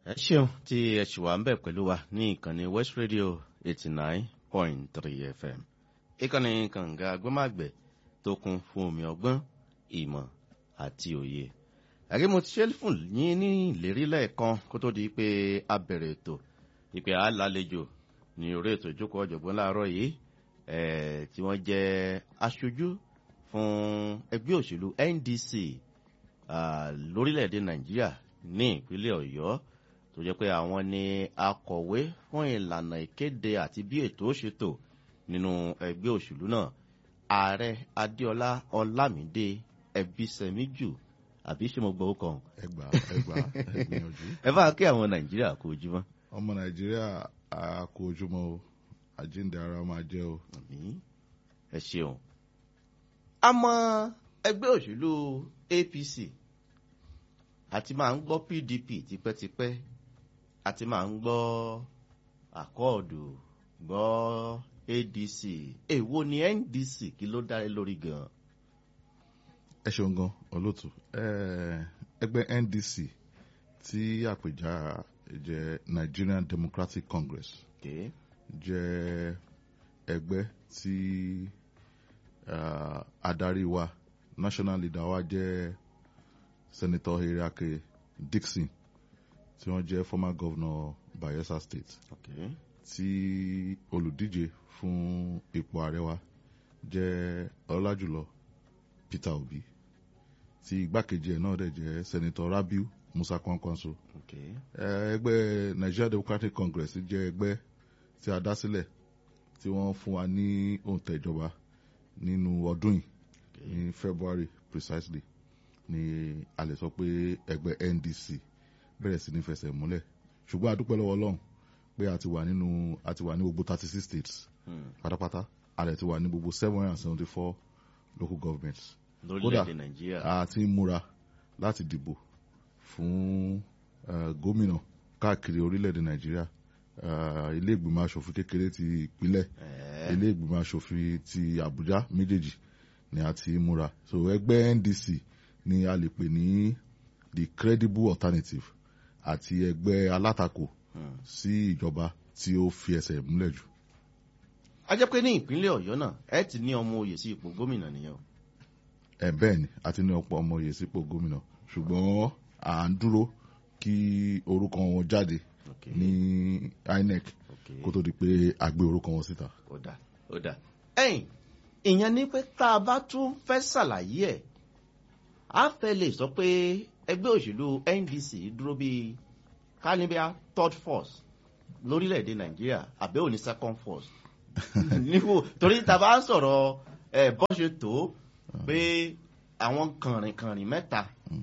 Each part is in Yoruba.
ẹ ṣeun tí ẹ ṣì wà ń bẹ̀ pẹ̀lú wa ní ìkànnì west radio eighty nine point three fm ìkànnì kànga agbọ́màgbẹ̀ tó kún fún omi ọgbọ́n ìmọ̀ àti òye àrí mo ti ṣe fún yín ní ìlérí lẹ́ẹ̀kan kó tó di pé a bẹ̀rẹ̀ ètò ìpè àlàlejò ní orí ètò ìjókòó ọ̀jọ̀gbọ́n láàárọ̀ yìí tí wọ́n jẹ́ aṣojú fún ẹgbẹ́ òṣèlú ndc lórílẹ̀‐èdè nàìjíríà ní ìpínlẹ̀ ọ̀yọ́ tó jẹ́ pé àwọn ni akọ̀wé fún ìlànà ìkéde àti bí ètò ó ṣe tò nínú ẹgbẹ́ òṣèlú náà ààrẹ adéọlá ọlámídé ẹbísẹmíjù àbí ṣé mo gbọ́ ó kàn. ẹgbà ẹgbà ẹgbìyànjú. ẹ bá kí àwọn nàìjíríà kó ojúmọ́. ọmọ nàìjíríà a kó ojúmọ́ o àjíǹde ara máa jẹ́ o. ẹ ṣeun. àmọ́ ẹgbẹ́ òṣèlú apc àti máa ń gbọ́ pdp tipẹ́tipẹ́ àti máa ń gbọ́ àkọọ̀dù gbọ́ adc èwo ni ndc kí ló dáre lórí gan-an. ẹ ṣeun gan olóòtú ẹgbẹ́ ndc tí àpèjá jẹ́ nigerian democratic congress okay. jẹ́ ẹgbẹ́ tí uh, adarí wa national leader wa jẹ́ senator eriake dixon tí wọ́n jẹ́ former governor bayelsa state okay. tí olùdíje fún ipò ààrẹ wa jẹ́ ọlájùlọ peter obi tí igbákejì ẹ̀ náà dẹ̀ jẹ́ senator rabiu musa kwankwanso okay. ẹgbẹ́ nigeria democratic congress jẹ́ ẹgbẹ́ tí a dá sílẹ̀ tí wọ́n fún wa ní òǹtẹ̀ ìjọba nínú ọdún yìí ní february precisely ni a lè sọ pé ẹgbẹ́ ndc bẹ̀rẹ̀ sí ní fẹsẹ̀ múlẹ̀ ṣùgbọ́n a dúpẹ́ lọ́wọ́ ọlọ́run pé a ti wà nínú a ti wà ní gbogbo thirty six states Hmm. pátápátá a lè ti wà ní gbogbo seven hundred and seventy four local governments lórílẹ̀‐èdè nàìjíríà. a ti ń múra láti dìbò fún eh, gómìnà káàkiri orílẹ̀-èdè nàìjíríà Eh, ilé ìgbìmọ̀ asòfin kékeré ti ìpínlẹ̀ Ẹ̀ẹ́. ilé ìgbìmọ̀ asòfin ti àbújá méjèèjì ni a ti ń múra so ẹgbẹ́ ndc ni a lè pè ní the credible alternative àti ẹgbẹ́ alátakò Hmm. sí ìjọba tí ó fi ẹsẹ̀ múlẹ̀ jù. a jẹ́ pé ní ìpínlẹ̀ ọ̀yọ́ náà ẹ ti ní ọmọ oyè sí ipò gómìnà nìyẹn o. ẹ bẹ́ẹ̀ ni a ti ní ọ̀pọ̀ ọmọ oyè sípò gómìnà ṣùgbọ́n à ń dúró kí orúkọ wọn jáde Okay. ní inec Okay. kó tó di pé a gbé orúkọ wọn síta. ó dà ó dà. ẹ̀yìn ìyẹn ni pé tá a bá tún fẹ́ ṣàlàyé ẹ̀ á fẹ́ lè sọ pé ẹgbẹ́ òṣèlú ndc dúró bíi kánibíà third force lórílẹ̀‐èdè nàìjíríà àbẹ́ òní second force níwò torí tá a bá sọ̀rọ̀ ẹ̀ bọ́ ṣe tó pé àwọn kànrìnkànrìn mẹ́ta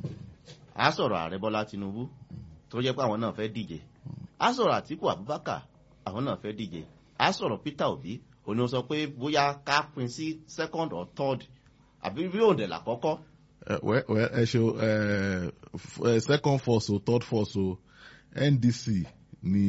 á sọ̀rọ̀ ààrẹ bọ́lá tinubu tó jẹ́ pé àwọn náà fẹ́ díje á sọ̀rọ̀ àtìkù abubakar àwọn náà fẹ́ díje á sọ̀rọ̀ peter obi òní ó sọ pé bóyá ká pin sí second or third àbí bí òǹdẹ̀ làkọ́kọ́ ẹ wẹ wẹ ẹ ṣe ẹ f- ẹ second force o third force o ndc ni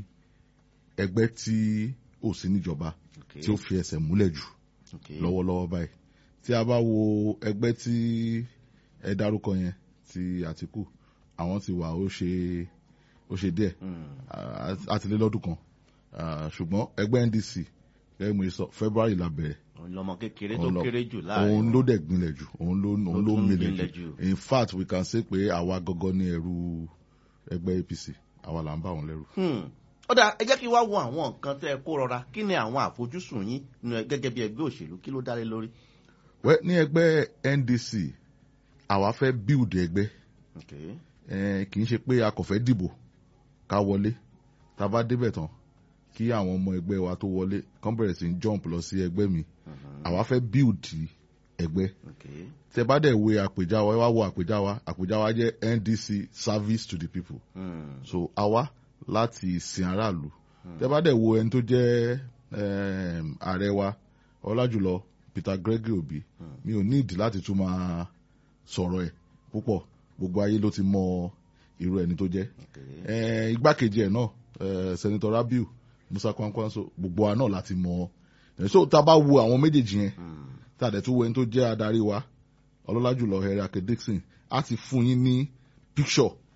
ẹgbẹ́ tí ò sí níjọba tí ó fi ẹsẹ̀ múlẹ̀ jù Okay. lọ́wọ́lọ́wọ́ báyìí tí a bá wo ẹgbẹ́ tí ẹ dárúkọ yẹn ti àtìkù àwọn ti wà ó ṣe ó ṣe díẹ̀ Hmm. àtìlélọ́dún kan Ah, ṣùgbọ́n ẹgbẹ́ ndc gẹ́gẹ́ mo ṣe sọ february la bẹ̀rẹ̀ òun lọmọ kékeré tó Òun lọ- kéré jù láàrin òun wọn. ló dẹ̀ gbilẹ̀ jù òun ló òun ló tún milẹ̀ gbilẹ̀ jù jù. in fact we can say pé àwa gangan ní ẹrú ẹgbẹ́ apc àwa là ń bá wọn lẹ́rù. Hmm. ó dáa ẹ jẹ́ kí wá wo àwọn nǹkan tẹ́ ẹ kó rọra kí ni àwọn àfojúsùn yín nínú ẹ- gẹ́gẹ́ bí ẹgbẹ́ òṣèlú kí ló dálé lórí. wẹ́ ní ẹgbẹ́ ndc àwa fẹ́ build ẹgbẹ́ Okay. eh, kì í ṣe pé a kò fẹ́ dìbò ká wọlé tá a bá débẹ̀ tán kí àwọn ọmọ ẹgbẹ́ wa tó wọlé kán bẹ̀rẹ̀ sí í jump lọ sí ẹgbẹ́ mi Mhm. àwa fẹ́ build ẹgbẹ́ Okay. tẹ bá dẹ̀ wo àpèjá wa ẹ wá wo àpèjá wa àpèjá wa jẹ́ ndc service to the people Hmm. so àwa láti sin aráàlú tẹ bá dẹ̀ wo ẹni tó jẹ́ em, ààrẹ wa ọlájùlọ peter gregory obi mi ò ní ìdí láti tún máa sọ̀rọ̀ ẹ̀ púpọ̀ gbogbo ayé ló ti mọ irú ẹni tó jẹ́ Okay. Eh, igbákejì ẹ̀ náà eh, senator rabiu musa kwankwanso gbogbo wa náà láti mọ ẹ̀ so tá a bá wo àwọn méjèèjì yẹn Hmm. tá a dẹ̀ tún wo ẹni tó jẹ́ adarí wa ọlọ́lá jùlọ Eric Dixon á ti fún yín ní picture Okay.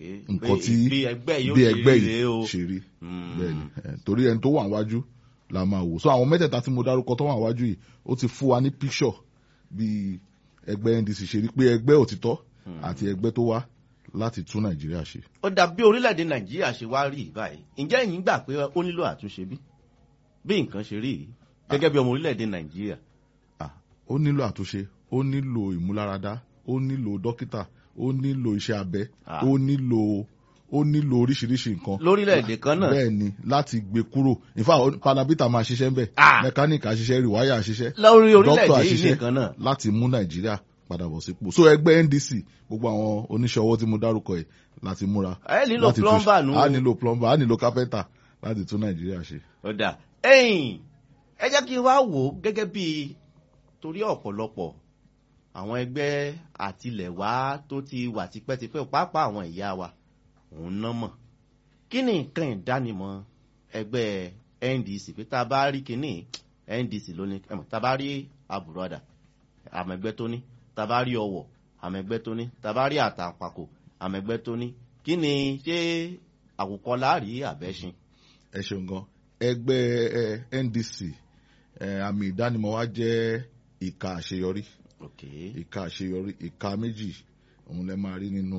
nǹkan tí bí ẹgbẹ́ yóò bí ṣe ẹgbẹ́ rí rèé o. yìí ṣe rí Hmm. bẹ́ẹ̀ni ẹ, torí ẹni tó wà wájú la máa wò so àwọn mẹ́tẹ̀ẹ̀ta tí mo dárúkọ tó wà wájú yìí ó ti fún wa ní picture bí ẹgbẹ́ ndc ṣe rí pé ẹgbẹ́ òtítọ́ àti ẹgbẹ́ tó wá láti tún nàìjíríà ṣe ó dà bí orílẹ̀-èdè nàìjíríà ṣe wá rí báyìí ǹjẹ́ ẹ̀yin gbà pé ó nílò àtúnṣe bí bí nǹkan ṣe rí yìí gẹ́gẹ́ bí ọmọ orílẹ̀-èdè nàìjíríà. Ah, ó nílò àtúnṣe ó nílò ìmúláradá ó nílò dókítà ó nílò iṣẹ́ abẹ Ah. ó nílò ó nílò oríṣiríṣi nǹkan lórílẹ̀-èdè kan náà bẹ́ẹ̀ ni láti gbé kúrò in fact panabita máa ṣiṣẹ́ ń bẹ̀ Ah. mẹkáníìkì àṣiṣẹ́ rìwáyà àṣiṣẹ́ lórí dókítà orílẹ̀-èdè yìí àṣiṣẹ́ nìkan náà. láti mú nàìjíríà padà bọ̀ sípò so ẹgbẹ́ ndc gbogbo àwọn oníṣẹ́ ọwọ́ tí mo dárúkọ yìí láti múra ẹ nílò láti tún- plumber nù. a nílò plumber a nílò carpenter láti tún nàìjíríà ṣe. ó dà ẹ̀yìn ẹ jẹ́ kí n wá wò ó gẹ́gẹ́ bí torí ọ̀pọ̀lọpọ̀ àwọn ẹgbẹ́ àtilẹ̀wá tó ti wà tipẹ́tipẹ́ pàápàá àwọn ìyá wa òun ná mọ̀ kí ni nǹkan ìdánimọ̀ ẹgbẹ́ ndc pé tá a bá rí kinní ndc lónìí ẹ̀mọ̀ tá a bá rí àbùrọ̀dà àmẹ̀gbẹ́ tó ní tá a bá rí ọwọ̀ àmẹ̀gbẹ́ tó ní tá a bá rí àtàpàkò àmẹ̀gbẹ́ tó ní kí ni ṣé àwòkọ láàrí àbẹ́ṣin. ẹ ṣeun gan ẹgbẹ́ ẹ, ndc ẹ, àmì ìdánimọ̀ wa jẹ́ ìka àṣeyọrí Okay. ìka àṣeyọrí ìka méjì òun lẹ máa rí nínú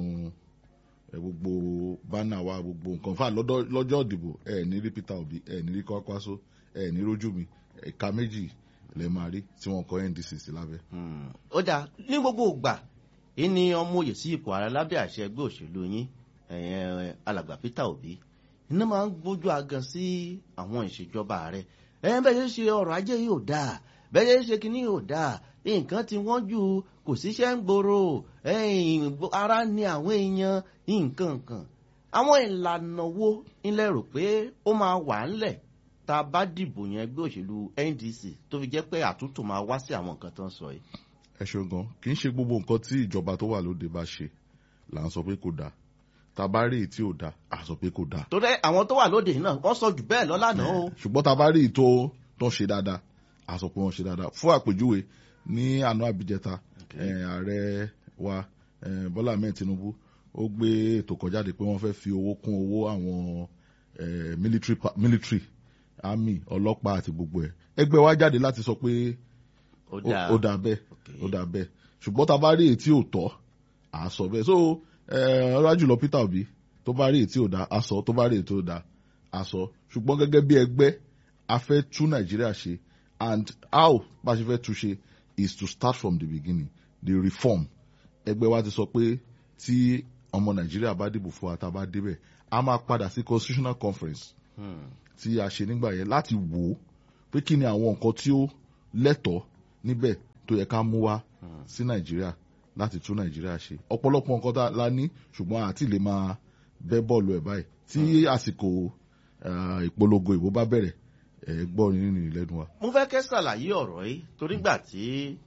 ẹ, gbogbo bánà wa gbogbo nǹkan fà lọ́dọ̀- lọ́jọ́ ìdìbò ẹ ní rí peter obi ẹ ní rí kwakwaso ẹ ní rójú mi ìka méjì lẹ máa rí tí wọ́n kọ ndc sí lábẹ́. Hmm. ó dáa ní gbogbo ìgbà yìí ni ọmọ òye sí ipò ààrẹ lábẹ́ àṣẹ ẹgbẹ́ òṣèlú yín ẹ̀yẹn alàgbà peter obi iná máa ń gbójú agan sí àwọn ìṣèjọba ààrẹ ẹ̀yẹn bẹ́ẹ̀ ṣe ṣe ọrọ̀ ajé yìí ò dáa bẹ́ẹ̀ ṣe ṣe kínní yìí ò dáa nǹkan tí wọ́n jù kò síṣẹ́ ń gbòòrò ẹ̀yìn ara ní àwọn èèyàn nǹkan kan àwọn ìlànà wo ilẹ̀ rò pé ó máa wà ńlẹ̀ tá a bá dìbò yẹn ẹgbẹ́ òṣèlú ndc tó fi jẹ́ pé àtúntò máa wá sí àwọn nǹkan tó ń sọ yìí. ẹ ṣeun gan kì í ṣe gbogbo nǹkan tí ìjọba tó wà lóde bá ṣe là ń sọ pé kò dáa tá a bá rí èyí tí ò dáa à sọ pé kò dáa torí àwọn tó wà lóde yìí náà wọ́n sọ jù bẹ́ẹ̀ lọ lánàá o. ṣùgbọ́n tá a bá rí èyí tó tó ṣe dáadáa à sọ pé wọ́n ṣe dáadáa fún àpèjúwe ní àná àbíjẹta eh, ààrẹ wa eh, bọ́lá ahmed tinubu ó gbé ètò kan jáde pé wọ́n fẹ́ fi owó kún owó àwọn eh, military pa- military army ọlọ́pàá àti gbogbo ẹ̀ ẹgbẹ́ wa jáde láti sọ pé ó ó dáa ó dà bẹ́ẹ̀ Okay. ó dà bẹ́ẹ̀ ṣùgbọ́n tá a bá rí èyí tí ò tọ́ à á sọ bẹ́ẹ̀ so ọlá jùlọ peter obi tó bá rí èyí tí ò dá a sọ tó bá rí èyí tí ò dá a sọ ṣùgbọ́n gẹ́gẹ́ bí ẹgbẹ́ a fẹ́ tú nàìjíríà ṣe and how bá a ṣe fẹ́ tú ṣe is to start from the beginning the reform ẹgbẹ́ wa ti sọ pé tí ọmọ nàìjíríà bá dìbò fún wa tá a bá débẹ̀ a máa padà sí constitutional conference Hmm. tí a ṣe nígbà yẹn láti wò ó pé kí ni àwọn nǹkan tí ó lẹ́tọ̀ọ́ níbẹ̀ tó yẹ ká mú wá sí nàìjíríà láti tún nàìjíríà ṣe ọ̀pọ̀lọpọ̀ nǹkan tá a la ní ṣùgbọ́n àti lè máa bẹ́ bọ́ọ̀lù ẹ̀ báyìí tí àsìkò ah, ìpolongo ìbò bá bẹ̀rẹ̀ ẹ̀ gbọ́ nínú ìlẹ́nu wa. mo fẹ́ kẹ́ ṣàlàyé ọ̀rọ̀ yìí torí gbà tí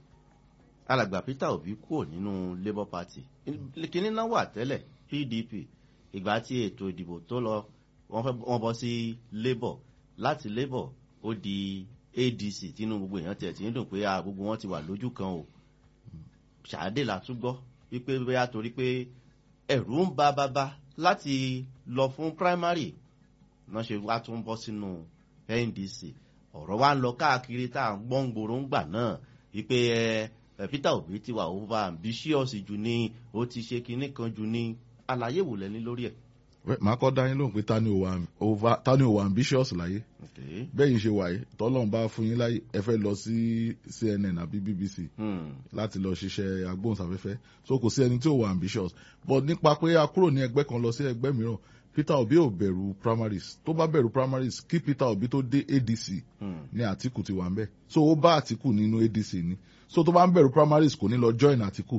alàgbà peter obi kúrò nínú labour party kínní náà wà tẹ́lẹ̀ pdp ìgbà tí ètò ìdìbò tó lọ wọ́n fẹ́ wọ́n bọ́ sí labour láti labour ó di adc tínú gbogbo èèyàn tiẹ̀ tí ń dùn pé ah, gbogbo wọn ti wà lójú kan o ṣàdé la tún gbọ́ wípé bóyá torí pé ẹ̀rù ń ba bàbá láti lọ fún primary náà ṣe wá tún bọ́ sínú ndc ọ̀rọ̀ wa ń lọ káàkiri tá à ń gbọ́n gbòòrò ń gbà náà wípé ẹ ẹ, peter obi ti wà over ambitious jù ní ó ti ṣe kinní kan jù ní àlàyé wò lẹ́ni lórí ẹ̀. Wẹ́, màá kọ́ dá yín lóhùn pé ta ni ò wà over- ta ni ò wà ambitious láyé Okay. bẹ́ẹ̀ yìí ṣe wà yìí tọ́lọ́run bá fún yín láyé ẹ fẹ́ lọ sí cnn àbí bbc Hmm. láti lọ ṣiṣẹ́ agbóhùnsáfẹ́fẹ́ so kò sí ẹni tí ò wà ambitious but nípa pé a kúrò ní ẹgbẹ́ kan lọ sí ẹgbẹ́ mìíràn peter obi ò bẹ̀rù primaries tó bá bẹ̀rù primaries kí peter obi tó dé adc Hmm. ní àtìkù ti wà ń bẹ̀ so ó bá àtìkù nínú adc ni so tó bá ń bẹ̀rù primaries kò ní lọ join àtìkù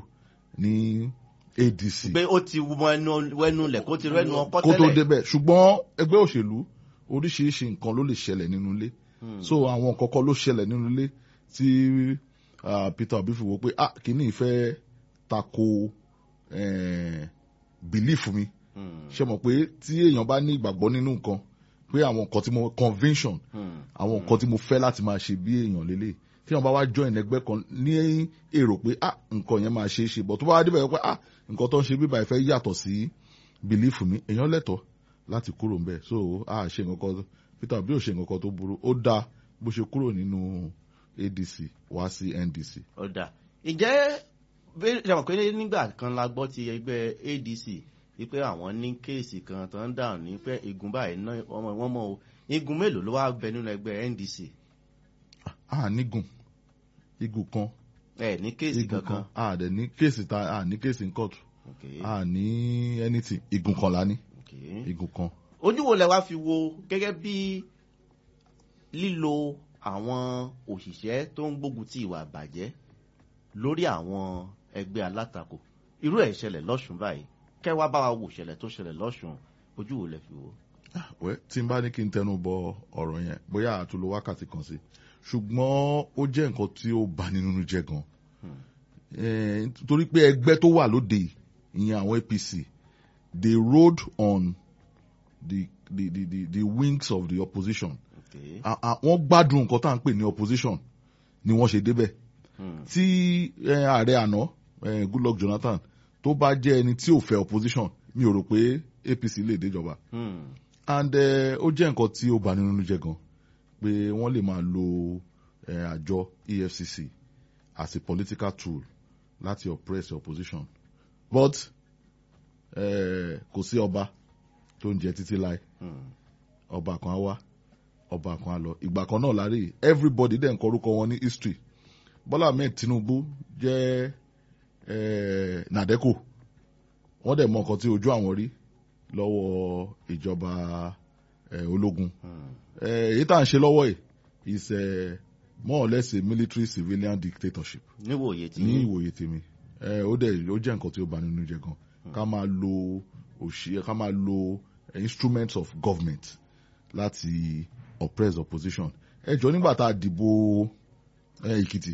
ní adc pé ó ti wọ ẹnu wẹnu lẹ̀ kó ti rẹ́nu ọkọ́ kó tó tẹ́lẹ̀. débẹ̀ ṣùgbọ́n ẹgbẹ́ òṣèlú oríṣiríṣi nǹkan ló lè ṣẹlẹ̀ nínú ilé Hmm. so àwọn nǹkan kan ló ṣẹlẹ̀ nínú ilé tí ah, peter obi fi wò pé ah kìíní ìfẹ́ tako eh, belief mi Hmm. ṣe mọ̀ pé tí èèyàn bá ní ìgbàgbọ́ nínú nǹkan pé àwọn nǹkan tí mo convention Hmm. àwọn nǹkan tí mo fẹ́ láti máa ṣe bí èèyàn lélẹ̀ tí wọ́n bá wá join ẹgbẹ́ kan ní èrò pé ah nǹkan yẹn máa ṣe é ṣe bọ̀ tó bá wá débẹ̀ pé ah nǹkan tó ń ṣe bíbá ìfẹ́ yàtọ̀ sí bìlífù mi èèyàn lẹ́tọ̀ọ́ láti kúrò ń bẹ̀ so a ṣe nǹkan kan peter obi ò ṣe nǹkan kan tó burú ó dáa bó ṣe kúrò nínú adc wá sí ndc. ó dà ìjẹ́ ṣàmọ̀ pé nígbà kan la gbọ́ ti ẹgbẹ́ adc wípé àwọn ní kéèsì kan tó ń dà ní pé igun báyìí ná wọ́n mọ̀ o igun mélòó ló wá bẹ nínú ẹgbẹ́ ndc. a nígùn igun kan ẹ ní kéèsì igun kankan. kan a dẹ̀ ní kéèsì ta a ní kéèsì ní kóòtù Okay, a ní anything igun kan la ní okay. igun kan. ojú wo lẹ wá fi wo gẹ́gẹ́ bí lílo àwọn òṣìṣẹ́ tó ń gbógun ti ìwà àbàjẹ́ lórí àwọn ẹgbẹ́ alátakò irú ẹ̀ ṣẹlẹ̀ lọ́sùn báyìí kẹwàá bá wa wò ṣẹlẹ̀ tó ṣẹlẹ̀ lọ́sùn ojú wo lẹ fi wò. wẹ́ tí n bá ní kí n tẹnu bọ ọ̀rọ̀ yẹn bóyá àtúlò wákàtí kan sí ṣùgbọ́n ó jẹ́ nǹkan tí ó bani nínú jẹ́ gan Eh, torí pé ẹgbẹ́ tó wà lóde yìí, ìyẹn àwọn apc they rode on the the the the, the wings of the opposition Okay. A- a- wọ́n gbádùn nǹkan tá à ń pè ní opposition ni wọ́n ṣe débẹ̀ Hmm. tí eh, ààrẹ àná eh, goodluck jonathan tó bá jẹ́ ẹni tí ò fẹ́ opposition mi ò rò pé apc lè déjọba Hmm. and eh, ó jẹ́ nǹkan tí ó bà nínú jẹ́ gan pé wọ́n lè máa lo eh, àjọ efcc as a political tool láti oppress the opposition but eh, kò sí ọba tó ń jẹ títí láì Hmm. ọba kan á wá ọba kan á lọ ìgbà kan náà lárí everybody dẹ̀ ń kọ orúkọ wọn ní history bọ́lá ahmed tinubu jẹ́ eh, nàdẹ́kò wọ́n dẹ̀ mọ nǹkan tí ojú àwọn rí lọ́wọ́ ìjọba eh, ológun Hmm. Eh, èyí tá à ń ṣe lọ́wọ́ yìí is eh, more or less a military civilian dictatorship níwòye tí ní ìwòye tèmi ẹ ó dẹ̀ ó jẹ́ nǹkan tí ó bà nínú jẹ́ gan ká máa lo òṣì ká máa lo eh, instruments of government láti oppress opposition ẹ jọ nígbà tá a dìbò ẹ èkìtì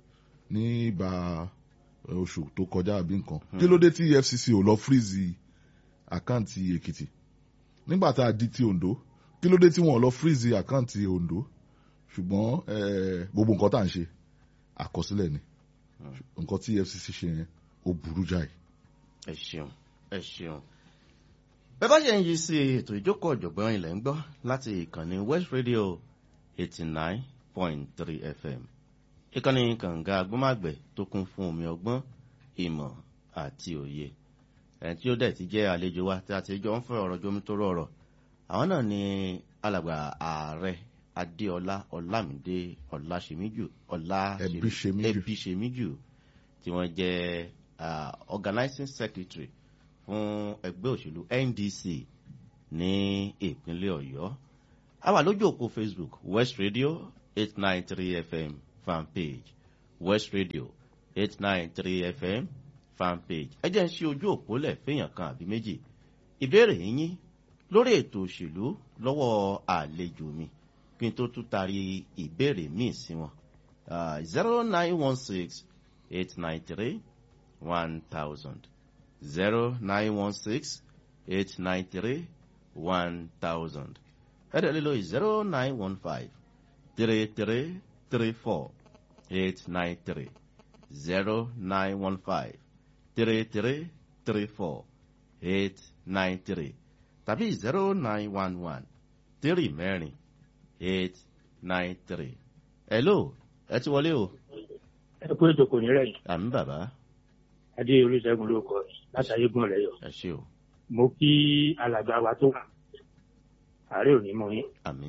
nígbà eh, oṣù tó kọjá àbí nǹkan kí ló dé tí efcc ò lọ freeze àkáǹtì èkìtì nígbà tá a di ti ondo kí ló dé tí wọn ò lọ freeze àkáǹtì ondo ṣùgbọ́n eh, gbogbo nǹkan tá à ń ṣe àkọsílẹ̀ ni nǹkan tí efcc ṣe yẹn ó burú jáì. ẹ ṣeun ẹ ṣeun bẹ́ẹ̀ bá ṣe ń yí sí ètò ìjókòó ọ̀jọ̀gbọ́n ilẹ̀ ń gbọ́ láti ìkànnì west radio eighty nine point three fm ìkànnì kànga agbọ́màgbẹ̀ tó kún fún omi ọgbọ́n ìmọ̀ àti òye ẹni tí ó dẹ̀ ti jẹ́ àlejò wa tí a ti jọ ń fẹ́ ọ̀rọ̀ jomi tó rọrọ̀ àwọn náà ni alàgbà ààrẹ adéọlá ọlámídé ọláṣemíjù Ẹbíṣemíjù. ẹbíṣemíjù tí wọ́n jẹ́ ah, organizing secretary fún ẹgbẹ́ òṣèlú ndc ní ìpínlẹ̀ ọ̀yọ́ a wà lójú òpó facebook west radio eight nine three fm fan page west radio eight nine three fm fan page ẹ jẹ́ ń ṣe ojú òpó lẹ̀ fẹ́yàn kan àbí méjì ìbéèrè yín lórí ètò òṣèlú lọ́wọ́ àlejò mi kí n tó tún taari ìbéèrè míì sí wọn zero nine one six eight nine three one thousand zero nine one six eight nine three one thousand ẹ̀rẹ́ lílo zero nine one five three three three four eight nine three zero nine one five three three three four eight nine three tàbí zero nine one one three mẹ́rin eight nine three. hello ẹ ti wọlé o ẹ kú ètò kò ní rẹ̀yìn àmì bàbá adé olùṣègùn ló kọ látàyé gùn rẹ yọ ẹ ṣe o mo kí alàgbà wa tó wà ààrẹ òní mọ yín àmì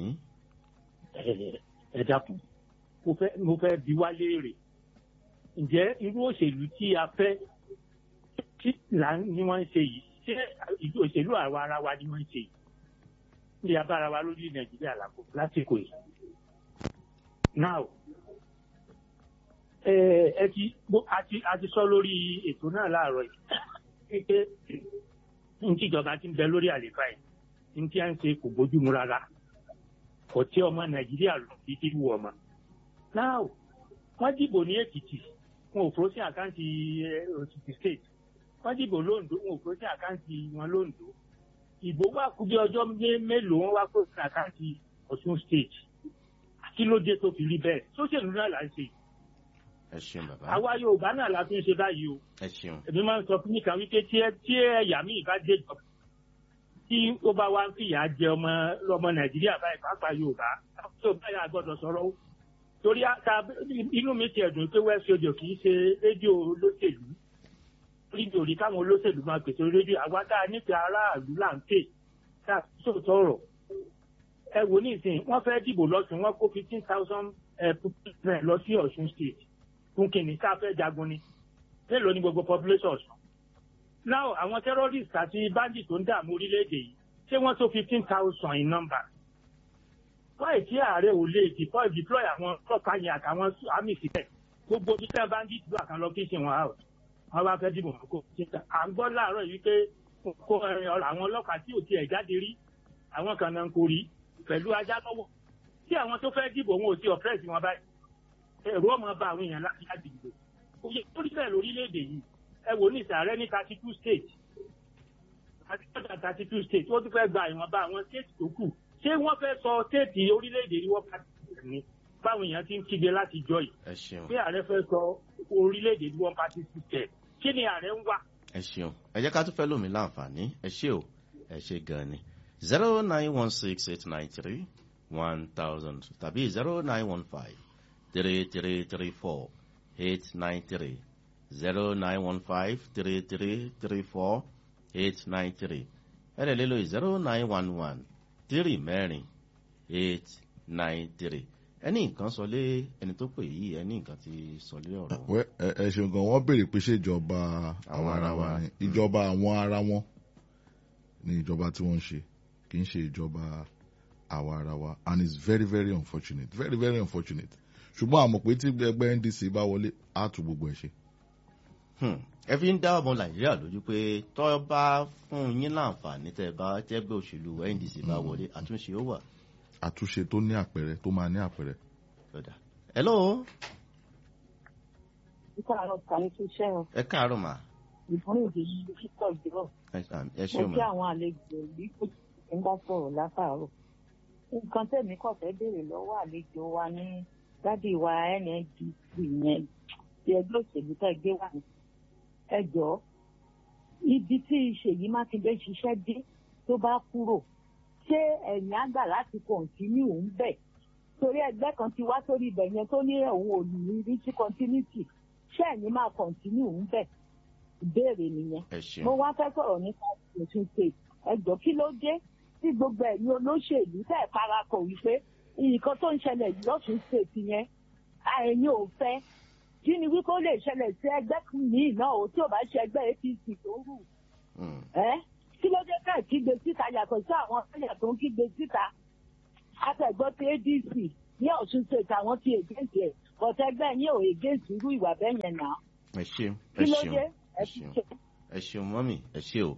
ẹ- ẹ dákun mo fẹ́ mo fẹ́ bi wá léèrè ǹjẹ́ irú òṣèlú tí a fẹ́ tí là ń ní wọ́n ń ṣe yìí ṣé ìlú òṣèlú àwa ara wa ni wọ́n ń ṣe yìí ní abára wa lórí nàìjíríà làkó lásìkò yìí now ẹ ẹ ti bó- a ti a ti sọ lórí ètò náà láàárọ̀ yìí pé ní tíjọba ti ń bẹ lórí àlééfà yìí ní tí a ń ṣe kò bójúmu rárá kò tí ọmọ nàìjíríà lọ sí ti wù ọmọ. now wọ́n dìbò ní èkìtì wọn ò fọ́ sí àkáǹtì eh, òkìtì state wọ́n dìbò lóńdó wọn ò fọ́ sí àkáǹtì wọn lóńdó ìbò wà kú bí ọjọ́ mé- mélòó wọn wá fọ́ sí àkáǹtì ọ̀ṣun state kí ló dé tó fi rí bẹ́ẹ̀ sóṣèlú náà là ń ṣe ẹ ṣeun bàbá àwa yorùbá náà la fi ń ṣe báyìí o ẹ ṣeun èmi máa ń sọ fún nìkan wípé tí ẹ tí ẹ̀yà míì bá dé ìjọba tí ó bá wá ń fìyà jẹ ọmọ ọmọ nàìjíríà báyìí pàápàá yorùbá tí ò báyà gbọ́dọ̀ sọ̀rọ̀ o torí ata inú mi ti ẹ̀dùn pé west radio kì í ṣe rédíò olóṣèlú rédíò rí káwọn olóṣèlú máa pèsè rédíò àwa tá a nífẹ̀ẹ́ aráàlú là ń pè tá a sòótọ́ ọ̀rọ̀ ẹ wò ní ìsìn wọ́n fẹ́ dìbò lọ́sùn wọ́n kó fifteen thousand percent lọ sí ọ̀ṣun state fún kìnìún tá a fẹ́ jagun ni mélòó ni gbogbo population ọ̀ṣun now àwọn terrorists àti bandits tó ń dààmú orílẹ̀-èdè yìí ṣé wọ́n tó fifteen thousand in number wáyé tí ààrẹ ò lè deploy deploy àwọn ọlọ́pàá yẹn àtàwọn army síbẹ̀ gbogbo bí sẹ́ẹ̀ bandits ló àkànlọ kí ṣe wọn out wọ́n bá fẹ́ dìbò wọn kó à ń gbọ́ láàárọ̀ yìí pé kó àwọn ọlọ́pàá tí ò tiẹ̀ jáde rí àwọn kan náà ń kórìí pẹ̀lú ajá lọ́wọ́ tí àwọn tó fẹ́ dìbò wọn ò sí ọ̀pẹ́ẹ̀sì wọn báyìí ẹ̀rọ ọmọ bá àwọn èèyàn láti láti dìbò òye tó rí bẹ́ẹ̀ lórílẹ̀‐èdè yìí ẹ wò ní ìsàrẹ́ ní thirty two states àti ọjà thirty two states ó tún fẹ́ gba ìwọ̀nba àwọn states tó kù ṣé wọ́n fẹ́ sọ stéètì orílẹ̀‐èdè yìí wọ́n pàtàkì ní báwọn èèyàn ti ń kígbe láti jọ yìí ẹ ṣeun pé ààrẹ fẹ́ sọ orílẹ̀‐èdè yìí wọ́n pàtàkì system kí ni ààrẹ ń wá. ẹ ṣeun ẹ jẹ́ ká tún fẹ́ lómi láǹfààní ẹ ṣé o ẹ ṣe gan ni zero nine one six eight nine three one thousand tàbí zero nine one five three three three four eight nine three zero nine one five three three three four eight nine three ẹ lè lélo zero nine one one three mẹ́rin eight nine three ẹni nǹkan sọ lé ẹni tó pè yìí ẹni nǹkan ti sọ lé ọ̀rọ̀ wọn. Wẹ́, ẹ ẹ ṣeun gan wọ́n béèrè pé ṣé ìjọba àwọn ara wa ni ìjọba àwọn ara wọn ni ìjọba tí wọ́n ń ṣe kì í ṣe ìjọba àwọn ara wa and it's very very unfortunate very very unfortunate ṣùgbọ́n àmọ̀ pé tí ẹgbẹ́ ndc bá wọlé á tún gbogbo ẹ̀ ṣe. Hmm. ẹ fi ń dá ọmọ nàìjíríà lójú pé tọ́ bá fún yín láǹfààní tẹ́ bá jẹ́gbẹ́ òṣèlú ndc bá wọlé àtúnṣe ó wà. àtúnṣe tó ní àpẹẹrẹ tó máa ní àpẹẹrẹ. Lọ́dà. hello Nípa kàní tó ṣẹ́yìn, ẹ káàárọ̀ mà ìbọn èdè yìí kíkọ̀ ìdúró. ẹ ṣe- ẹ ṣe Mo mà kí àwọn àlejò yìí kò tí ń bá sọ̀rọ̀ látàárọ̀. Nǹkan tẹ̀mí kọ̀ fẹ́ béèrè lọ́wọ́ àlejò wa ní dádì wa NNDC yẹn ti ẹgbẹ́ òṣèlú tẹ́ gbé wà ní. Ẹ jọ̀ọ́, ibi tí Ṣèyí Mákindé ṣiṣẹ́ dé tó bá kúrò, ṣé ẹ̀yìn àgbà láti kọ̀ǹtínú ń bẹ̀? Torí ẹgbẹ́ kan ti wá sórí ibẹ̀ yẹn tó ní òun ò ní rí sí continuity. Ṣé ẹ̀yin máa kọ̀ǹtínú ń bẹ̀? Ìbéèrè nìyẹn ẹ ṣeun mo wá fẹ́ sọ̀rọ̀ nípa Ọ̀ṣun state ẹjọ́ kí ló dé tí gbogbo ẹ̀yin olóṣèlú tẹ̀ ẹ̀ parapọ̀ wípé nǹkan tó ń ṣẹlẹ̀ yìí lọ́sùn state yẹn ẹ̀yin ò fẹ́ kí ni wípé ó lè ṣẹlẹ̀ sí ẹgbẹ́ míì náà o tí ò bá ṣe ẹgbẹ́ APC tó rù Hmm. ẹ́ kí ló dé ká kígbe síta yàtọ̀ sí àwọn ọ̀sẹ̀yà tó ń kígbe síta àtẹ̀gbọ́ ti ADC ní Ọ̀ṣun state àwọn ti against ẹ̀ bọ̀tẹ́gbẹ́ yín ò against irú ìwà bẹ́ẹ̀ yẹn náà ẹ ṣeun kí ẹ ló ṣeun dé ẹ ẹ fi ṣeun ṣe. ẹ ṣeun mọ́mì ẹ ṣe o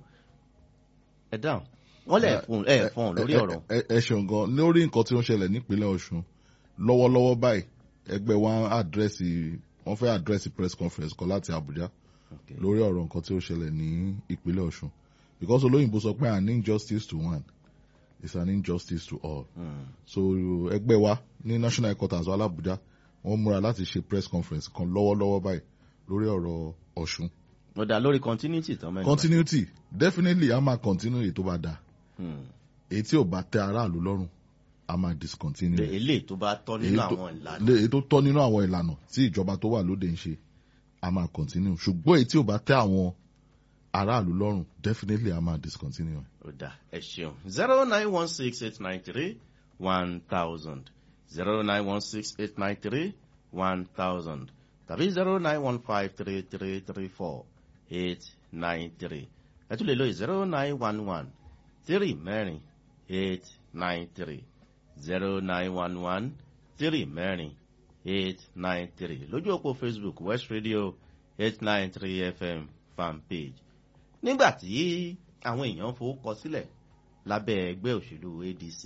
ẹ dáhùn wọ́n lẹ̀ fún ẹ fún lórí ẹ- ọ̀rọ̀ ẹ- ẹ ṣeun gan lórí nǹkan tí ó ń ṣẹlẹ̀ nípínlẹ̀ ọ̀ṣun lọ́wọ́lọ́wọ́ báyìí ẹgbẹ́ wa àdírẹ́sì wọ́n fẹ́ àdírẹ́sì press conference kan láti àbújá Okay. lórí ọ̀rọ̀ nǹkan tí ó ṣẹlẹ̀ ní ìpínlẹ̀ ọ̀ṣun because olóyìnbó sọ pé an injustice to one is an injustice to all Hmm. so ẹgbẹ́ wa ní national headquarters wa l'Abuja wọ́n múra láti ṣe press conference kan lọ́wọ́lọ́wọ́ báyìí lórí ọ̀rọ̀ ọ̀ṣun mo dá lórí continuity tán mẹ́rin. continuity definitely a máa continue èyí tó bá dáa Hmm. èyí tí ò bá tẹ aráàlú lọ́rùn a máa discontinue Lè- eléyìí tó bá tọ́ nínú Èyí tó- àwọn ìlànà lé- èyí tó tọ́ nínú àwọn ìlànà tí ìjọba tó wà lóde ń ṣe a máa continue ṣùgbọ́n èyí tí ò bá tẹ àwọn aráàlú lọ́rùn definitely a máa discontinue. ó dá ẹ ṣeun zero nine one six eight nine three one thousand zero nine one six eight nine three one thousand tàbí zero nine one five three three three four eight nine three ẹ tún lè lo zero nine one one three mẹ́rin eight nine three zero nine one one three mẹ́rin eight nine three lójú òpó facebook west radio eight nine three fm fan page nígbà tí àwọn èèyàn fowókọ sílẹ̀ lábẹ́ ẹgbẹ́ òṣèlú adc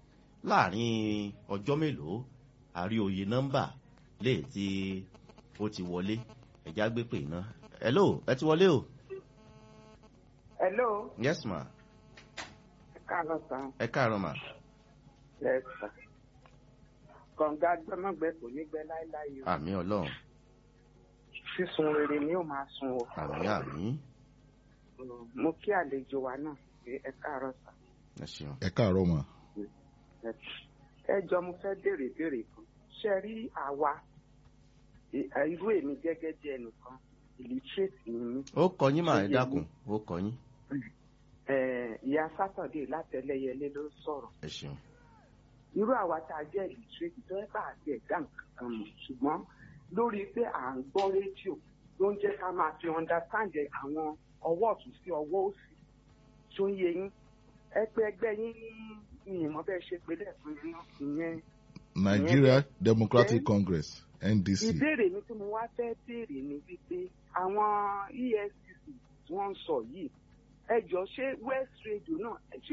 láàrin ọjọ́ mélòó àrí oyè nọ́mbà lè tí ó ti wọlé ẹ̀já gbé pè iná hello ẹ ti wọlé o Hello, yes ma káàárọ̀ sàn. ẹ káàárọ̀ ma Yes, sir. Kọ̀ǹga gbọ́mọ̀gbẹ́ kò ní gbẹ láéláé o. àmì ọlọ́run Sísun rere ni ó máa sun o. àmì àmì Mo kí àlejò wa náà. ẹ káàárọ̀ sà. ẹ ṣeun. ẹ káàárọ̀ mà. ẹ jọ mo fẹ́ béèrè béèrè kan ṣe rí àwa ì- irú èmi gẹ́gẹ́ bí ẹnìkan illiterate ni mí ó kọ yín mà ẹ Ó yé dákun ó kọ yín. Eh, ìyá sátọ̀dé látẹlẹyẹlé ló ń sọ̀rọ̀ ẹ ṣeun. irú àwa tá a jẹ́ illiterate tó ẹ bá àti ẹ̀dá nǹkan kan mọ̀ ṣùgbọ́n lórí pé à ń gbọ́ rédíò ló ń jẹ́ ká máa fi understand àwọn ọwọ́ ọ̀tún sí ọwọ́ òsì tó ń yé yín ẹ pé ẹgbẹ́ yín ní ìmọ̀ bẹ́ẹ̀ ṣe pé lẹ́ẹ̀kan yẹn náà ìyẹn Nigeria Democratic Then- Congress NDC. ìbéèrè mi tí mo wá fẹ́ béèrè ni wípé àwọn efcc tí wọ́n ń sọ yìí ẹ jọ ṣé west radio náà ṣé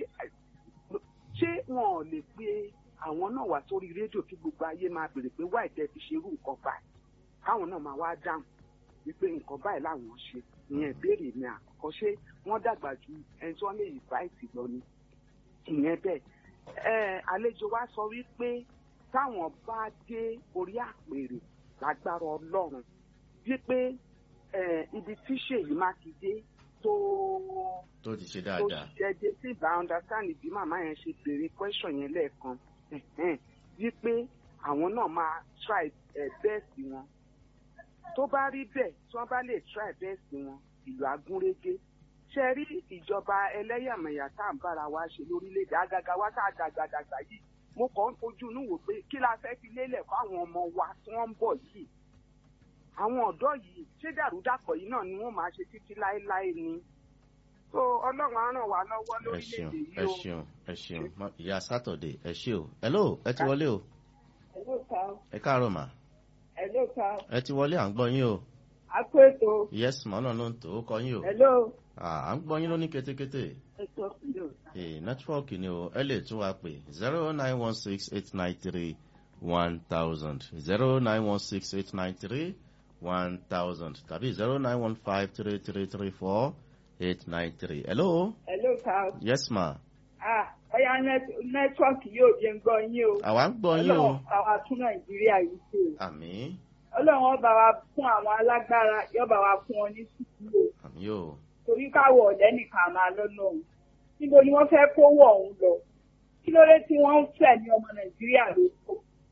ṣé wọn ò lè pe àwọn náà wá sórí rédíò kí gbogbo ayé máa béèrè pé wáì tẹ́ fi ṣerú nǹkan báyìí káwọn náà máa wá dáhùn wípé nǹkan báyìí làwọn ṣe ìyẹn ìbéèrè mi àkọ́kọ́ ṣé wọ́n dàgbà ju ẹni tí wọ́n lè yí báyìí lọ ni ìyẹn bẹ́ẹ̀ ẹ àlejò wa sọ wípé táwọn bá dé orí àpèrè lágbára ọlọ́run wípé ẹ, ibi tí ṣèyí mákindé tó tó ti ṣe tó dáadáa. ṣiṣẹ́ dé sí ìbá understand bí màmá yẹn ṣe béèrè question yẹn lẹ́ẹ̀kan ẹ̀hẹ́n, wípé àwọn náà máa try ẹ, best wọn tó bá rí bẹ́ẹ̀ tí wọ́n bá lè try best wọn ìlú agúnrégé ṣe rí ìjọba ẹlẹ́yàmẹ̀yà tá à ń bára wa ṣe lórílẹ̀‐èdè àgàgà wa tá a dàgbàdàgbà yìí mo kàn ń fojú inú wò pé kí la fẹ́ fi lélẹ̀ fáwọn ọmọ wa tí wọ́n ń bọ̀ yìí àwọn ọ̀dọ́ yìí ṣé dàrúdàpọ̀ yìí náà ni wọ́n máa ṣe títí láéláé ni so ọlọ́run á ràn wá lọ́wọ́ ẹ lórílẹ̀‐èdè ṣeun yìí ẹ o. ṣeun ẹ ṣeun Ma- ìyá sátọ̀dé ẹ ṣe o. hello ẹ ti wọlé o. Hello, Carl. ẹ káàárọ̀ mà. Hello, Carl. ẹ ti wọlé à ń gbọ́ yín o. Akó ètò. yes mà ọ̀nà ló ń tò ó kọ yín o. Hello. à à ń gbọ́ yín lóní kétékété. Ètò ìlú. ee nẹ́tíwọ́ọ̀kì ni o ẹ lè tún wa pè zero nine one six eight nine three one thousand zero nine one six eight nine three one thousand tàbí zero nine one five three three three four eight nine three. hello Hello, Carl. yes ma Ah, ọ̀yá nẹ́tíwọ́ọ̀kì yóò jẹ́ ń gbọ́ yín o. àwa ń gbọ́ yín o. Ọlọ́run bá wa tún Nàìjíríà yìí ṣe o. àmì Ọlọ́run ó bá wa fún àwọn alágbára yóò bá wa fún wọn ní sùúrù o. àmì o. Torí káwọ̀ ọ̀dẹ́ nìkan máa lọ́nà òun. Níbo ni wọ́n fẹ́ kówó ọ̀hún lọ? Kí ló dé tí wọ́n ń fẹ̀ ní ọmọ Nàìjíríà lóko?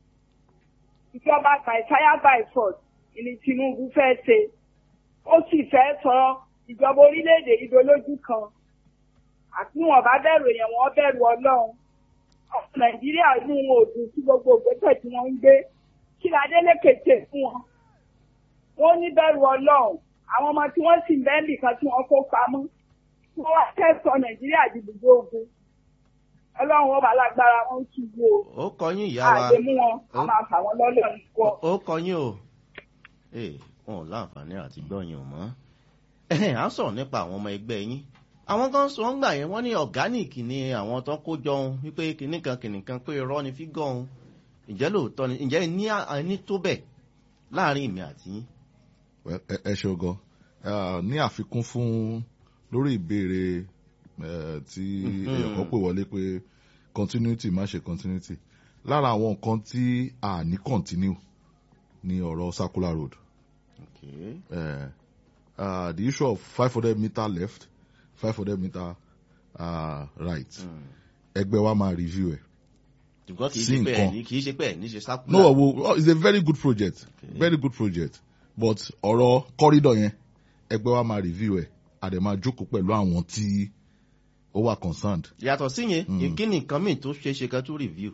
Ìjọba by fire by force ni Tinubu fẹ́ ṣe. Ó sì fẹ́ sọ ìjọba orílẹ̀-èdè ìdólójú kan. Àti wọn bá bẹ̀rù èèyàn wọn bẹ̀rù Ọlọ́run. Ọmọ Nàìjíríà inú wọn ò dùn sí gbogbo ìgbésẹ̀ tí wọ́n ń gbé. Kí la Adélékè ṣe fún wọn? Wọ́n ní bẹ̀rù Ọlọ́run. Àwọn ọmọ tí wọ́n sì ń bẹ́ẹ̀ nìkan tí wọ́n kó pamọ́. Wọ́n wá kẹ́sọ̀ Nàìjíríà di ibùdó ogun. Ọlọ́run ó bá lágbára wọn ṣubú o. ó kọ yín ìyá wa Àgbẹ̀ mú wọn, a Ó- máa fà wọ́n lọ́lọ́ nìkan. ó kọ yín o. ee wọn ò láǹfààní àti gbọ́ yín o mọ́. ẹ̀hìn, à ń sọ̀rọ̀ nípa àwọn ọmọ ẹgbẹ́ yín àwọn kan sọ ń gbà yẹn wọ́n ní ọ̀gáníìkì ni àwọn tó kó jọ ohun wípé kìnnì kan kìnnì kan pé irọ́ ni fígọ̀ ohun ǹjẹ́ lóòótọ́ ni ǹjẹ́ ẹ ní ẹni tó bẹ̀ láàrin ìmì àti yín. Well, ẹ ẹ ṣe gan Ah, ní àfikún fún lórí ìbéèrè eh, tí Mhm. èèyàn kan pè wọlé pé continuity má ṣe continuity lára àwọn nǹkan tí a ní continue ní ọ̀rọ̀ circular road Okay. uh, uh, the issue of five hundred meter left five hundred meter uh, right Mm. ẹgbẹ́ wa máa review ẹ̀. ṣùgbọ́n kì í Sí ṣe pé ẹ̀ nǹkan. ní kì í ṣe pé ẹ̀ ní ṣe sákúlà. no wo it's a very good project Okay. very good project but ọ̀rọ̀ corridor yẹn ẹgbẹ́ wa máa review ẹ̀ àdè máa jókòó pẹ̀lú àwọn tí ó wà concerned. yàtọ̀ sí yẹn Mm. kí ni nǹkan míì tó ṣeé ṣe kan tó review.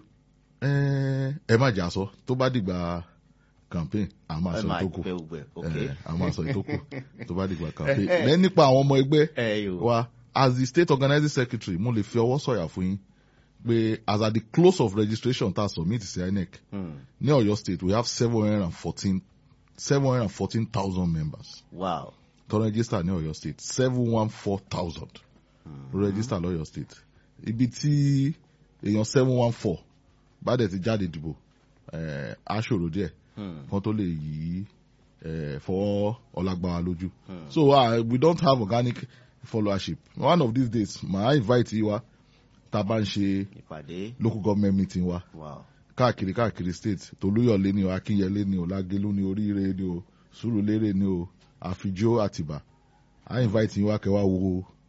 ẹ ẹ má jà sọ tó bá dìgbà campaign a máa ẹ sọ máa ìtókù gbẹ ògbẹ ok. ẹ a máa sọ ìtókù tó bá dìgbà campaign lẹ́yìn nípa àwọn ọmọ ẹgbẹ́ ẹ yóò. wa as the state organizing secretary mo lè fi ọwọ́ sọ̀yà fún yín pé as at the close of registration ta submit sí inec Mm. ní ọ̀yọ́ state we have seven hundred and fourteen seven hundred and fourteen thousand members wow. tó register ní ọ̀yọ́ state seven one four thousand ló register lọ́yọ́ state ibi tí èèyàn seven one four bá dẹ̀ ti jáde dìbò eh, á ṣòro díẹ̀ Mm. kan tó lè yí eh, fọwọ́ ọlágbára lójú Hmm. so uh, we don't have organic followership one of these days màá invite yín wá tá a bá ń ṣe ìpàdé local government meeting wa wow. káàkiri káàkiri state tolúyọ̀lé ni o akínyẹlé ni o lágélú ni oríire ni o sùúrùlérè ni o àfijó àtìbà á invite yín wá kẹ́ wá wo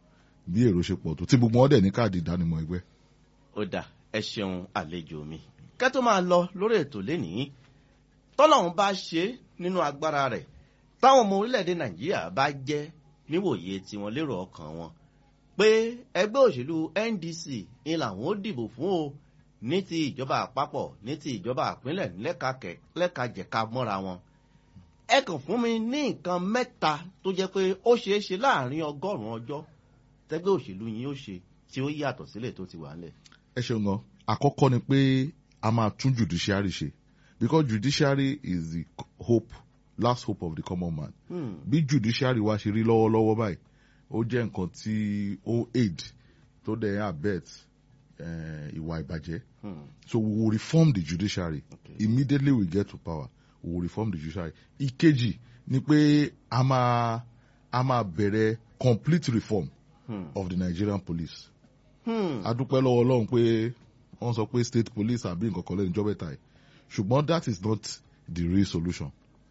bí èrò ṣe pọ̀ tó tí gbogbo wọn dẹ̀ ní káàdì ìdánimọ̀ ẹgbẹ́. ó dà ẹ ṣeun àlejò mi kẹ́ tó máa lọ lórí ètò lénìí tọ́lọ́run bá ṣe é nínú agbára rẹ̀ táwọn ọmọ orílẹ̀-èdè nàìjíríà bá jẹ́ níwòye tiwọn lérò ọkàn wọn pé ẹgbẹ́ òṣèlú ndc ni làwọn ó dìbò fún o ní ti ìjọba àpapọ̀ ní ti ìjọba àpínlẹ̀ lẹ́kàkẹ́ lẹ́kàjẹ̀ka mọ́ra wọn ẹ kàn fún mi ní nǹkan mẹ́ta tó jẹ́ pé ó ṣeé ṣe láàrin ọgọ́rùn-ún ọjọ́ tẹ́gbẹ́ òṣèlú yín ó ṣe tí ó yàtọ̀ sílẹ̀ tó ti wà ńlẹ̀. ẹ ṣeun gan àkọ́kọ́ ni pé a máa tún judiciary ṣe because judiciary is the hope last hope of the common man Hmm. bí judiciary wa ṣe rí lọ́wọ́lọ́wọ́ báyìí ó jẹ́ nǹkan tí ó aid tó dẹ̀ abet eh, ìwà ìbàjẹ́ Hmm. so we will reform the judiciary Okay. immediately we get to power we will reform the judiciary ìkejì ni pé a máa a máa bẹ̀rẹ̀ complete reform Hmm. of the nigerian police Hmm. a dúpẹ́ lọ́wọ́ ọlọ́run pé wọ́n sọ pé state police àbí nǹkan kan lẹ́nu ìjọba ẹ̀ta ẹ̀ ṣùgbọ́n that is not the real solution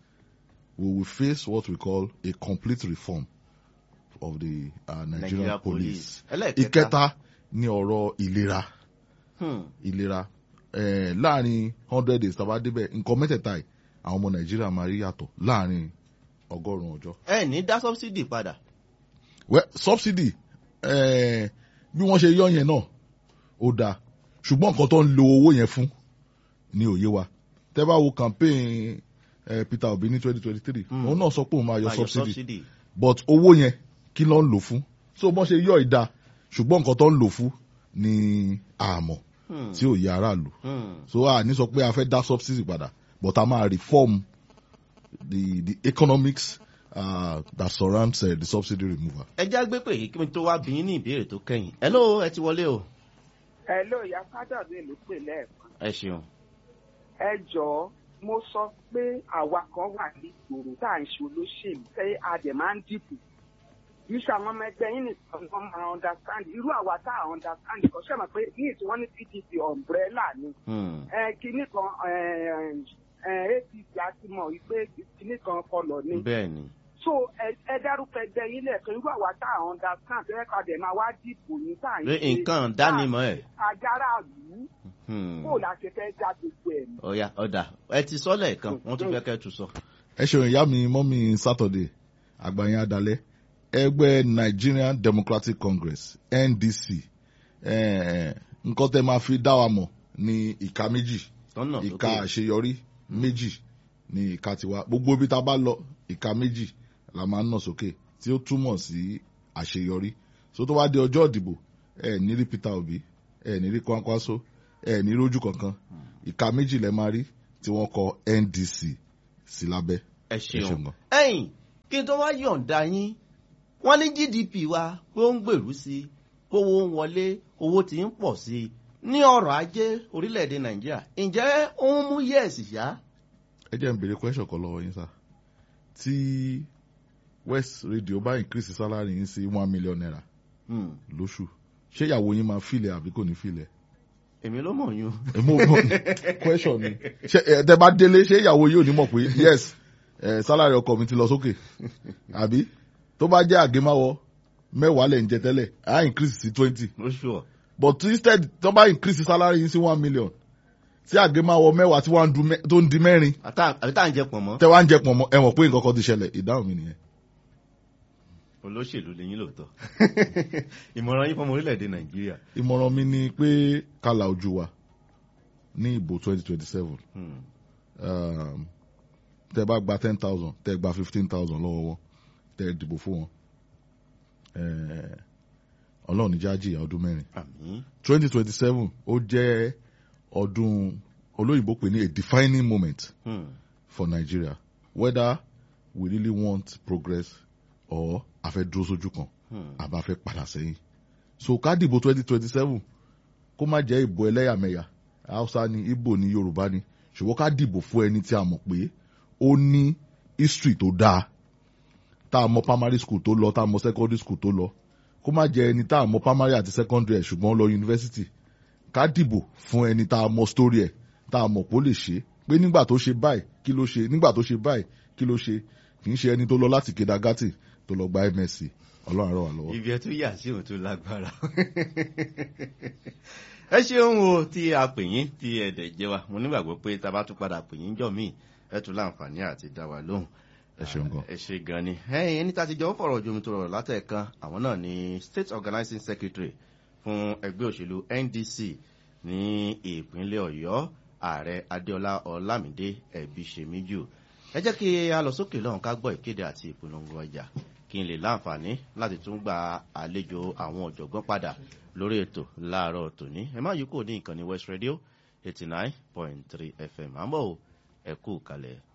we will face what we call a complete reform of the uh, nigerian Nigeria police. police. ẹlẹ́ẹ̀kẹta. ìkẹta ni ọ̀rọ̀ ìlera Hmm. ìlera eh, láàrin hundred days tàbá débẹ̀ nǹkan mẹ́tẹ̀ẹ̀ta yìí àwọn ọmọ nàìjíríà máa rí yàtọ̀ láàrin ọgọ́rùn-ún ọjọ́. ẹ ní dá sọ́bsidì padà. well subsidy eh, bí wọ́n ṣe yọ yẹn náà ó dáa ṣùgbọ́n nǹkan tó ń lo owó yẹn fún ní òye wa tẹ́ bá wo campaign eh, peter obi ní twenty twenty three Hmm. òun náà sọ pé òun máa yọ Máa yọ subsidy subsidy. but owó yẹn kí ló ń lò fún so bọ́n ṣe yọ ìdá ṣùgbọ́n nǹkan tó ń lò fún ní àmọ̀ Hmm. tí ò yẹ aráàlú Hmm. so a ní sọ pé a fẹ́ dá subsidy padà but a máa reform the the economics uh, that surrounds uh, the subsidy removal. ẹ já gbé pé kí n tó wá bí yín ní ìbéèrè tó kẹ́yìn. hello ẹ ti wọlé o. ẹ ló ìyá sádọ̀dé ló pè lẹ́ẹ̀kan ẹ ṣeun. ẹ jọ̀ọ́ mo sọ pé àwa kan wà ní ìgboro tá à ń ṣe olóṣèlú tẹ́ a dẹ̀ máa ń dìbò kì í ṣe àwọn ọmọ ẹgbẹ́ yín nìkan ni wọ́n máa understand irú àwa tá à understand kan ṣe mọ̀ pé ní ìtí wọ́n ní pdp umbrella ni Hmm. ẹ kinní kan ẹ, ẹ, apc a ti mọ̀ wípé kinní kan kọlọ̀ ni bẹ́ẹ̀ ni. so ẹ ẹ dárúkọ ẹgbẹ́ yín lẹ́ẹ̀kan irú àwa tá à understand tẹ́ ká dẹ̀ máa wá dìbò ní tá à ń pé nǹkan dánimọ̀ ẹ̀. ajára ìlú Hmm. kó la ṣe fẹ́ já gbogbo ẹ̀ mọ́. ọ̀ya ọ̀dà ẹ ti sọ lẹ́ẹ̀kan wọ́n tún fẹ́ kẹ́ ẹ tún sọ. ẹ ṣeun ìyá mi mọ́mí saturday àgbàyàn adalẹ́ ẹgbẹ́ nigerian democratic congress ndc eh, nǹkan tẹ́ máa fi dá wa mọ̀ ní ìka méjì tọ́nà ìka sókè. àṣeyọrí méjì ní ìka tiwa gbogbo ibi tá a bá lọ ìka méjì la máa ń nà sókè tí ó túmọ̀ sí àṣeyọrí so tó bá di ọjọ́ ìdìbò ẹ ní rí peter obi ẹ ní rí kwankwaso ẹ ní rójú kankan ìka méjì lẹ máa rí tí wọ́n kọ ndc sí lábẹ́ ẹ ẹ ṣeun ṣeun. gan. ẹ̀yìn kí n tó wá yọ̀ǹda yín wọ́n ní gdp wa pé ó ń gbèrú sí i kówó ń wọlé owó tí ń pọ̀ sí i ní ọrọ̀ ajé orílẹ̀-èdè nàìjíríà ǹjẹ́ ó ń mú yẹ̀ẹ̀sì yá. ẹ jẹ́ n béèrè question kan lọ́wọ́ yín sá tí west radio bá increase salary yín sí one million naira Hmm. lóṣù ṣé ìyàwó yín máa filẹ̀ àbí kò ní filẹ̀? èmi ló mọ̀ yún. mo mọ question ni ṣe ẹ tẹ bá délé ṣé ìyàwó yóò ní mọ̀ pé yes ẹ salary ọkọ mi ti lọ sókè àbí tó bá jẹ́ àgémáwọ mẹ́wàá lẹ̀ ń jẹ tẹ́lẹ̀ á increase sí twenty lóṣù ọ̀. but instead tó bá increase salary yín sí one million tí àgémáwọ mẹ́wàá tí wọ́n á du mẹ́- tó ń di mẹ́rin àtà- àbí tá à ń jẹ pọ̀ mọ́. tẹ wá ń jẹ pọ̀ mọ́ ẹ mọ̀ pé nǹkan kan ti ṣẹlẹ̀ ìdáhùn mi nìyẹn. olóṣèlú lẹ́yìn lóòótọ́ ìmọ̀ràn yín fọmọ orílẹ̀-èdè nàìjíríà. ìmọ̀ràn mi ni pé kálá ojú wa ní ìbò twenty twenty seven Hmm. tẹ bá gba ten thousand tẹ gba fifteen thousand lọ́wọ́ wọn tẹ dìbò fún wọn eh, ọlọ́run níjà jìyà ọdún mẹ́rin àmì. twenty twenty seven ó jẹ́ ọdún olóyìnbó pè ní a defining moment Hmm. for Nigeria whether we really want progress or a fẹ́ dúró sójú kan Hmm. àbá fẹ́ padà sẹ́yìn so ká dìbò twenty twenty seven kó má jẹ́ ìbò ẹlẹ́yàmẹ̀yà Hausa ni Igbo ni Yorùbá ni ṣùgbọ́n ká dìbò fún ẹni tí a mọ̀ pé ó ní history tó dáa tá a mọ primary school tó lọ tá a mọ secondary school tó lọ kó má jẹ́ ẹni tá a mọ primary àti secondary ẹ̀ ṣùgbọ́n ó lọ university ká dìbò fún ẹni tá a mọ story ẹ̀ tá a mọ̀ pé ó lè ṣe pé nígbà tó ṣe báyìí kí ló ṣe nígbà tó ṣe báyìí kí ló ṣe kì í ṣe ẹni tó lọ láti kedagati tó lọ gba msc ọlọ́run àrọ̀ wà lọ́wọ́. ibi ẹ tún yà sí òun tó lágbára ẹ ṣeun o tí a pè yín tí ẹ dẹ̀ jẹ́ wa mo nígbàgbọ́ pé tá a bá tún padà pè yín jọ míì ẹ tún láǹfààní àti dá wa lóhùn ẹ ṣeun gan. ẹ ṣe gan ni ẹyin ẹni tá a ti jọ ń fọ̀rọ̀ jomi tó rọrọ̀ látẹ̀kan àwọn náà ni state organizing secretary fún ẹgbẹ́ òṣèlú ndc ní ìpínlẹ̀ ọ̀yọ́ ààrẹ adéọlá ọlámídé ẹ̀bíṣemíjù ẹ jẹ́ kí a lọ sókè lọ́hùn ká gbọ́ ìkéde àti ìpolongo ọjà kí n lè láǹfààní láti tún gba àlejò àwọn ọ̀jọ̀gbọ́n padà lórí ètò láàárọ̀ tòní ẹ má yí kò ní ìkànnì west radio eighty nine point three fm àmọ́ ò ẹ kú kalẹ̀.